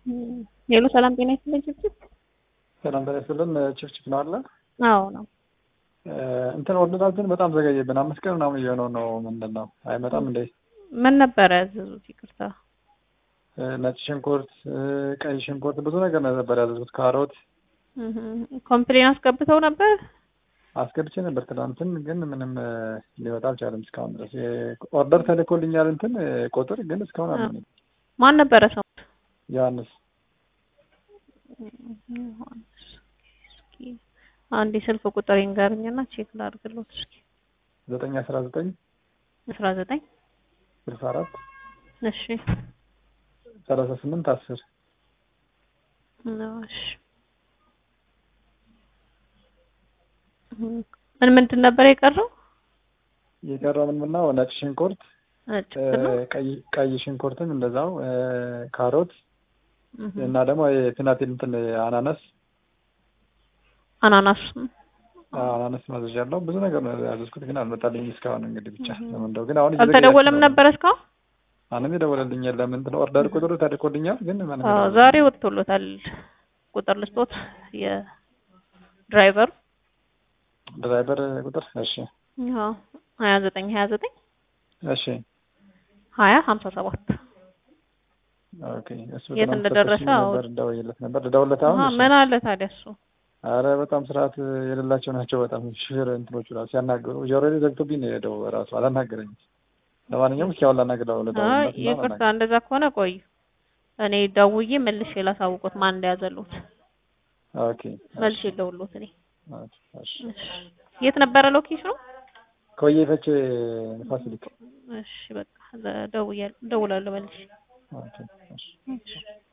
ሄሎ ሰላም ጤና ይስጥልኝ ችብችብ ሰላም ጤና ይስጥልን ችፍችፍ ነው አለ አዎ ነው እንትን ኦርደራችን በጣም ዘገየብን አምስት ቀን ምናምን እየሆነው ነው ምንድን ነው አይመጣም እንዴ ምን ነበረ ያዘዙት ይቅርታ ነጭ ሽንኩርት ቀይ ሽንኩርት ብዙ ነገር ነበር ያዘዙት ካሮት ኮምፕሌን አስገብተው ነበር አስገብቼ ነበር ትናንትን ግን ምንም ሊወጣ አልቻለም እስካሁን ድረስ ኦርደር ተልኮልኛል እንትን ቁጥር ግን እስካሁን አለ ማን ነበረ ሰው ዮሐንስ አንድ የስልክ ቁጥር ይንገርኝና ቼክ ላድርግሎት እስኪ ዘጠኝ አስራ ዘጠኝ አስራ ዘጠኝ ስልሳ አራት እሺ ሰላሳ ስምንት አስር እሺ ምን ምንድን ነበር የቀረው? የቀረው ምን ምን ነው? ነጭ ሽንኩርት፣ ነጭ ቀይ ቀይ ሽንኩርትም እንደዛው፣ ካሮት እና ደግሞ የቲማቲም እንትን አናናስ አናናስ አናናስ ማዘዣለሁ። ብዙ ነገር ነው ያዘዝኩት ግን አልመጣልኝም እስካሁን። እንግዲህ ብቻ ለምንደው ግን አሁን አልተደወለም ነበር እስካሁን? አንም የደወለልኝ የለም። እንትን ኦርደር ቁጥሩ ተልኮልኛል ግን ምንም ዛሬ ወጥቶሎታል። ቁጥር ልስጦት የድራይቨሩ ድራይቨር ቁጥር እሺ፣ አዎ ሀያ ዘጠኝ ሀያ ዘጠኝ እሺ፣ ሀያ ሀምሳ ሰባት ኦኬ። እሱ የት እንደደረሰ ነበር ደውዬለት ነበር ደውለት። አሁን ምን አለ ታዲያ እሱ? አረ በጣም ስርዓት የሌላቸው ናቸው። በጣም ሹፌር እንትኖቹ ራሱ ሲያናግሩ ጆሮ ላይ ዘግቶብኝ ነው የሄደው። ራሱ አላናገረኝም። ለማንኛውም እስኪ አሁን ላናግረው ልደውልለት። ይቅርታ፣ እንደዛ ከሆነ ቆዩ፣ እኔ ደውዬ መልሼ ላሳውቆት ማን እንደያዘሉት። ኦኬ፣ መልሼ ልደውልሎት እኔ እሺ የት ነበረ ሎኬሽኑ? ከወየ ፈቼ ንፋስ ስልክ። እሺ በቃ ደውያለሁ፣ እደውላለሁ መልሼ። ኦኬ እሺ